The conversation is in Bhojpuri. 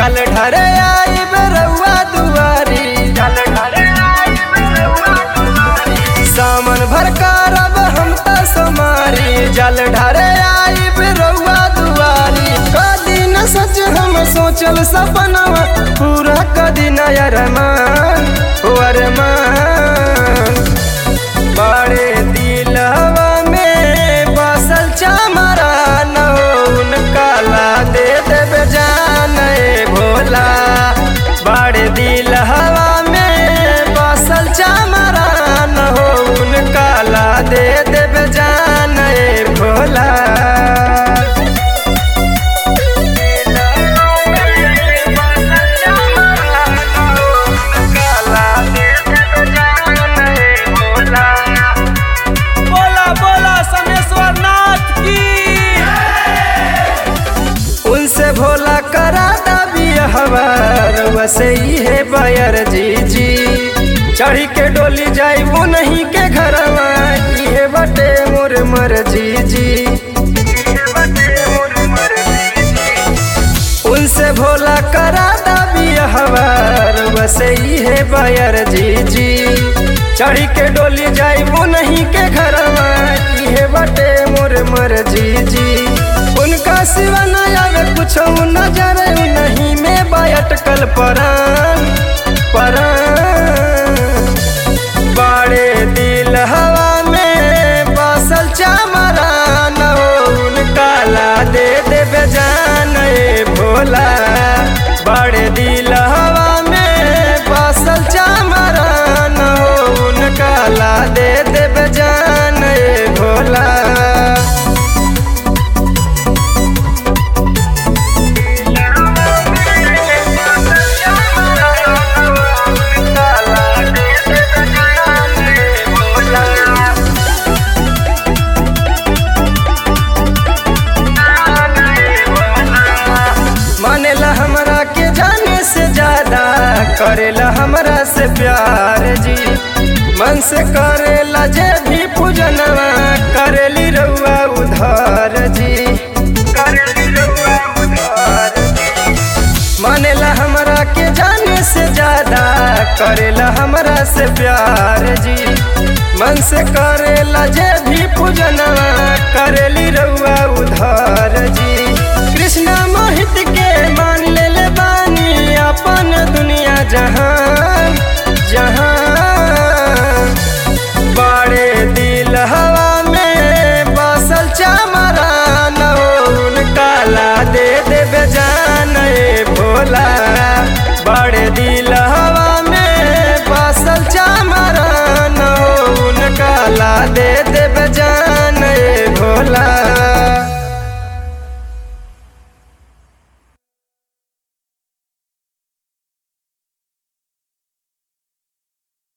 जल ढरे आई रउआ दुआरी जल ढरे सामन भर करब हम त समारी जल ढरे आई रउआ दुआरी कदी न सच हम सोचल सपनवा पूरा कदी न अरमान ओ अरमान बड़े दिलवा में बसल चमरा नौन काला दे देवे जान ए भोला बड़े दिलवा में बसल चमरा नौन काला दे देवे जान ए भोला बोला बोला समेश्वर नाथ की उनसे भोला करा दबी हवार वसे ही है बयर जी जी चढ़ी के डोली जाई वो नहीं के घरवा ये बटे मोर मर जी जी उनसे भोला करा दबी हवार वसे ही है बयर जी जी चढ़ी के डोली जाई वो नहीं के घरवा ये बटे मोर मर जी जी उनका सिवा न आवे कुछ नजर नहीं में बायटकल परान परान बड़े दिल हवा में बसल चमरा नौन काला दे देवे जान ए भोला बड़े दिल हवा में बसल चमरा नौन काला दे देवे जान ए भोला मानेला हमरा के जाने से ज्यादा करेला हमरा से प्यार जी मन से करेला जे भी पूजनवा करेली रउआ उधार जी करेली रउआ उधार जी मानेला हमरा के जाने से ज्यादा करेला हमरा से प्यार जी मन से करेला जे भी पूजनवा करेली रउआ उधार जी कृष्णा मोहित के मान ले ले बानी अपन दुनिया जहां